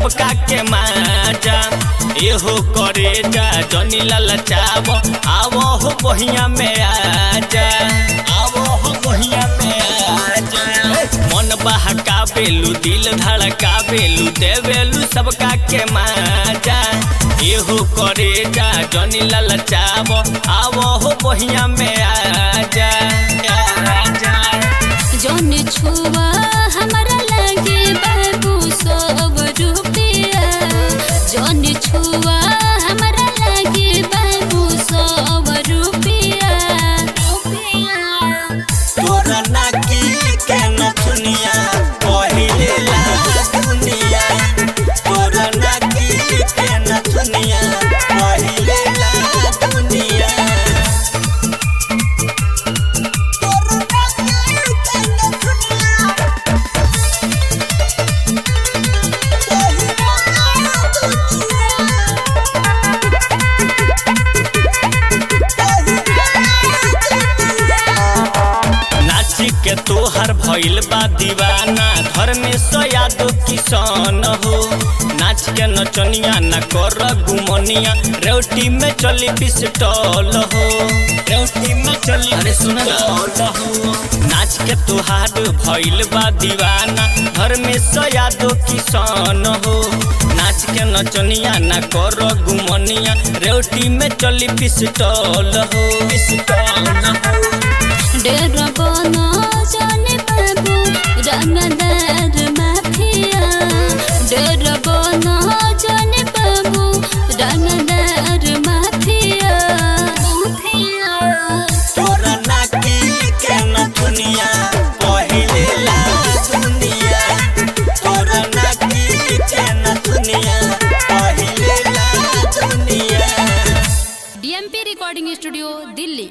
सबका के माजा एहो करे जा जनी ललचाव आवो हो बहिया में आजा आवो हो बहिया में आजा मन बहका बेलू दिल धड़का बेलू देवेलू सबका के माजा एहो करे जा जनी ललचाव आवो हो बहिया में आजा आजा जौन छुआ हमरा लगे बाबू सब रुपया जौन छुआ हमरा लगे बाबू सब रुपया तोरा नाकी के नथुनिया पहिले ला दुनिया तोरा नाकी के नथुनिया पहिले ला दुनिया तोरा नाकी के नथुनिया नाची के तोहर भइल बा दीवाना घर में सयादो किसान हो नाच के नचनिया न कर गुमनिया रेवटी में चली पिस्टल हो रेवटी में चली अरे सुन हो नाच के तोहार भइल बा दीवाना घर में सयादो किसान हो नाच के नचनिया न कर गुमनिया रेवटी में चली पिस्टल हो पिस्टल हो डेर बना जाने बाबू रंग